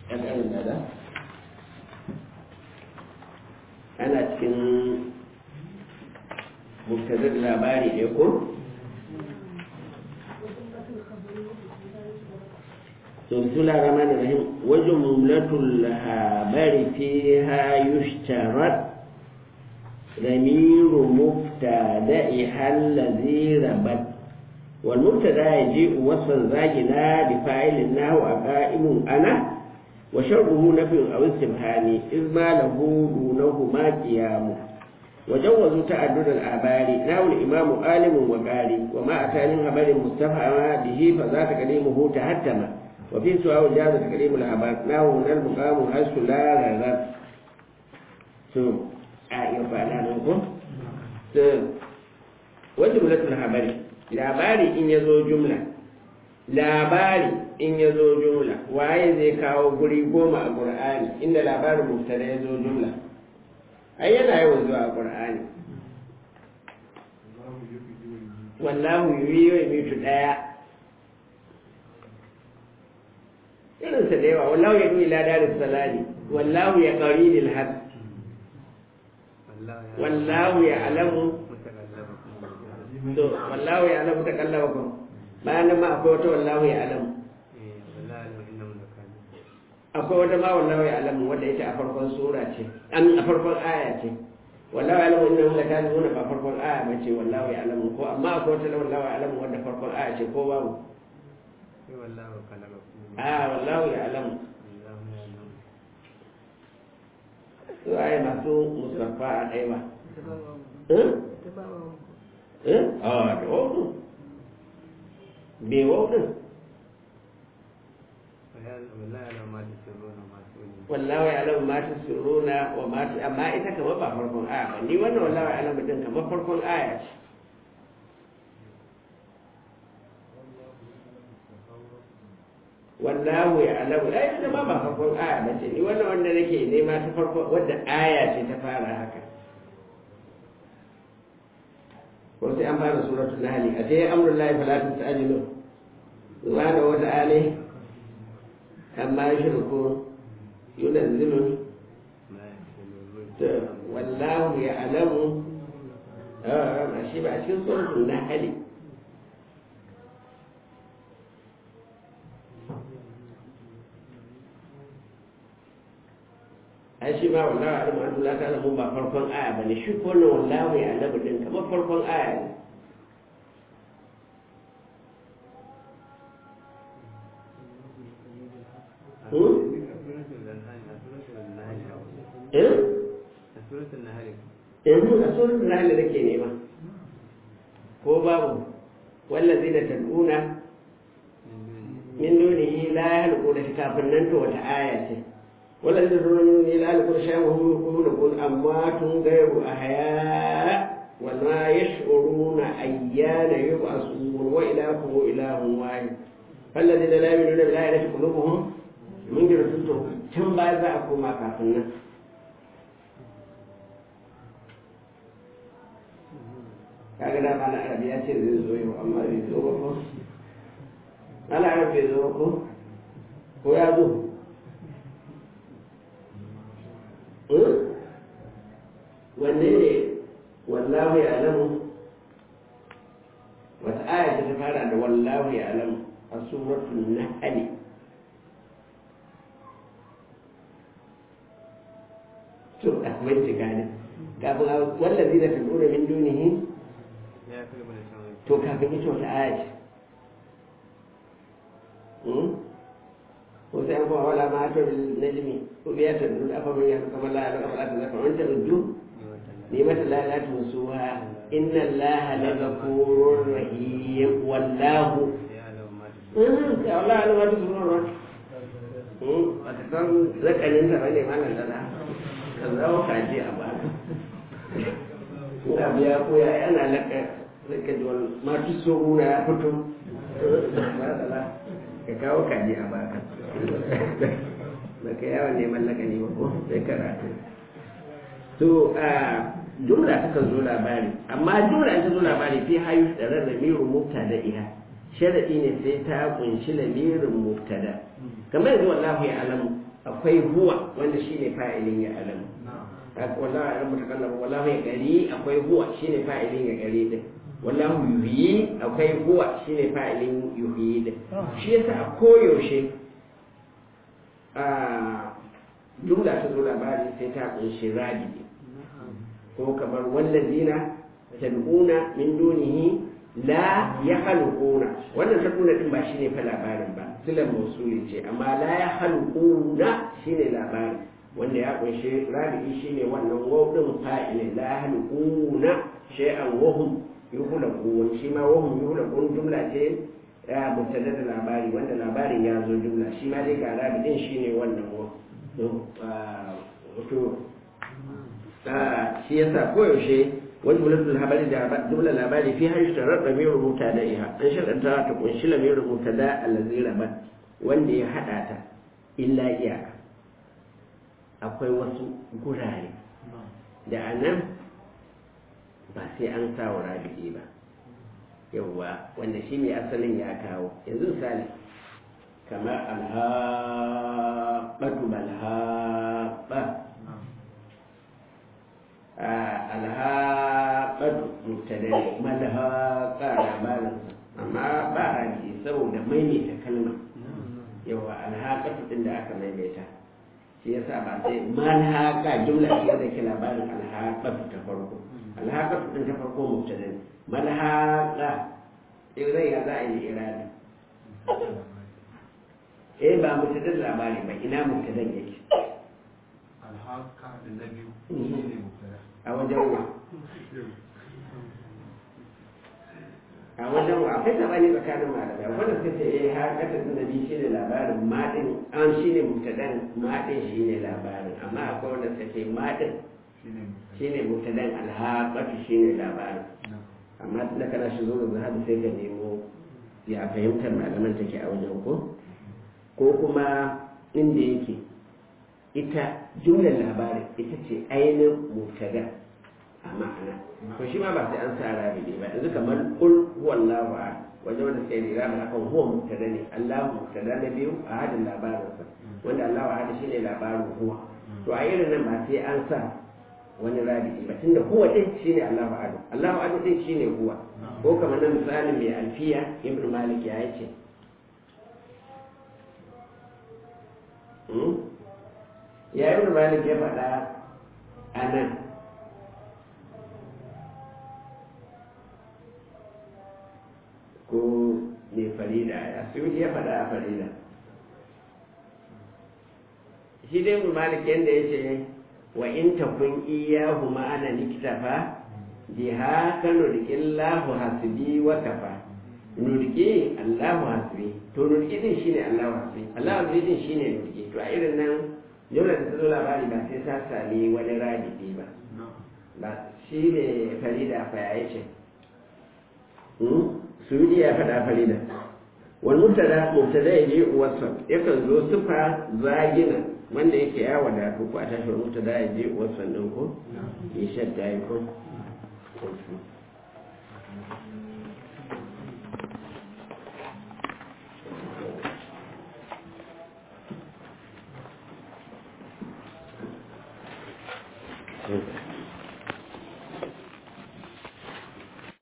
ɗan ƙarin dada ana cikin muktadar labari ne ko بسم الله الرحمن الرحيم وجملة الخبر فيها يشترط ضمير مبتدئها الذي ربط والمبتدا يجيء وصفا زاجنا بفاعل النحو قائم انا وشرطه نفي او استبهام اذ ما له دونهما قيام وجوزوا تعدد الآبار نحو الإمام عالم وقاري وما أتى من خبر مستفهم به فذا تكليمه تهتم وفي سؤال جاز تكليم الآبار نحو هنا المقام حيث لا رغب ثم آية فعلا نقول وجملة الخبر labari in ya zo jumla labari in ya zo jumla waye zai kawo guri goma a ƙur'ani inda labarin mubtada ya zo jumla ai yana yawan zuwa a ƙur'ani wallahu yuyi wa mitu ɗaya irinsa da yawa wallahu ya ɗuyi ladarin salari wallahu ya ƙari lil had wallahu ya alamu to wallahu ya alamu ta kallaba kun bayan nan ma akwai wata wallahu ya alamu akwai wata ma wallahu ya alamu wadda ita a farkon sura ce an a farkon aya ce wallahu ya alamu innahu lakazibuna ba farkon aya ba ce wallahu ya alamu ko amma akwai wata wallahu ya alamu wadda farkon aya ce ko babu a wallahu ya alamu su aya masu musaffa a ɗaya ba eh a da wautu bai wautun wallahu ya alamu ma tusirruna wa ma amma ita kamar ba farkon aya ba ni wannan wallahu ya alamu din kamar farkon aya ce wallahu ya alamu ai ita ma ba farkon aya ba ce ni wannan wanda nake nema ta farko wadda aya ce ta fara haka ko sai an fara suratul nahl a sai amrullahi fala tastajilu subhanahu wa ta'ala amma yashruku yunazzilu wallahu ya'lamu a shi ba a cikin suratul nahl ai shi ma wallahu ya'lamu an la ta'lamu ba farkon aya bane shi ko wannan wallahu ya'lamu din kamar farkon aya ne yanzu a suratul nahl da ke nema ko babu wallazi da tad'una min dunihi la yahluquna kafin nan to wata aya ce wallazi da tad'una min dunihi la yahluquna shay'an wa hum yaquluna amwatun ghayru ahya wa ma yash'uruna ayyana yub'asun wa ilahukum ilahun wahid فالذين لا يؤمنون بالآخرة قلوبهم منكرة tun ba za a koma kafin nan kaga da mana arabi ya ce zai zo yau amma bai zo ba ko ana arab bai zo ko ko ya zo wanne ne wallahu ya alamu wata aya ta fara da wallahu ya alamu a suratul nahl to a bincika ne kafin wallazi da tadura min dunihi to kafin ita wata aya ce ko sai an kuma wala ma to najmi ko biya ta duk afa mun ya kamar la la kamar ta zaka wanda rujju ni mata la la tusuha inna allaha la ghafurur rahim wallahu ya Allah Allah wata sunan ba ta san zakarin ta bane malam da ka zawo kaji a ba ina biya ko ya yana laka laka jiwon matu soro ya fito ka kawo kaji a baka ba ka yawon neman laka ne ba ko sai karatu to a jumla ta kan zo labari amma jumla ta zo labari fi hayu da rarrabe rubuta da iha sharadi ne sai ta kunshi lamirin mubtada kamar yanzu wallahu ya alamu akwai huwa wanda shine fa'ilin ya alamu wallahi ya mutakallama wallahi ya gari akwai huwa shine fa'ilin ya gari din wallahu yuhyi akwai huwa shine fa'ilin yuhyi din shi yasa a koyaushe a jumla ta zo labari sai ta kunshi rabi ko kamar wallazina tad'una min dunihi la yakhluquna wannan tad'una din ba shine fa labarin ba silan mausuli ce amma la yakhluquna shine labarin wanda ya kunshi rabi shine wannan waw din fa'ilin la yakhluquna shay'an wa hum yuhlaqun shi ma wa hum yuhlaqun jumla ce ya mubtada da labari wanda labarin ya zo jumla shi ma dai ga rabi din shine wannan wa wato shi yasa koyaushe wani jumlatul labari da jumla labari fi har sharar da mai rubuta da iha an sharanta ta kunshi la mai rubuta da allazi rabat wanda ya hada ta illa iyaka akwai wasu gurare da anan ba sai an sa wa rabi'i ba yawwa wanda shi mai asalin ya kawo yanzu misali kamar alhaɓatu balhaɓa alhaɓatu mutane malhaƙa labarinsa amma ba rabi saboda maimaita kalma yawa alhaƙatu ɗin da aka maimaita shi yasa ba sai malhaƙa jumla ce da ke labarin alhaƙatu ta farko alhaƙatu ɗin ta farko mutane malhaƙa irai ya za a yi irani eh ba mutadan labari ba ina mutadan yake alhaka da na biyu shi ne mubtada a wajen wa a wajen wa akwai sabani tsakanin malamai wanda suka ce eh har kasa da nabi shine labarin madin an shine mutadan madin shine labarin amma akwai wanda suka ce madin shi ne mubtada shine mutadan alhaqatu shine labarin na amma tun da kana shi zo da zahabi sai ka nemo ya fahimtar malaman take a wajen ko ko kuma inda yake ita jumlar labarin ita ce ainihin mubtada a ma'ana to shi ma ba sai an sa rabi ne ba yanzu kamar kul huwallahu ahad wajen wanda sai da rabi akan huwa mubtada ne Allahu mubtada na biyu a hadin labarinsa wanda Allahu ahad shine labarin huwa to a irin nan ba sai an sa wani rabi ba tunda huwa din shine Allahu ahad Allahu ahad din shine huwa ko kamar na misalin mai alfiya ibnu malik ya yace ya ibnu malik ya faɗa a nan ko mai farida ya suyuti ya faɗa a farida shi dai ibnu malik yadda ya ce wa in takun iyahu ma'ana liktafa biha ka nurki Allahu hasbi wa kafa nurki Allahu hasbi to nurki din shine Allahu hasbi Allahu hasbi din shine nurki to a irin nan jumla da ta zo labari ba sai ta sami wani radidi ba na ba shi ne farida fa ya ce suyudi ya faɗa farida wal mubtada mubtada ya je uwarsa yakan zo sifa zagina wanda yake ya wadatu ko a tashi wal mubtada ya je uwarsa ɗin ko na ya shadda ya ko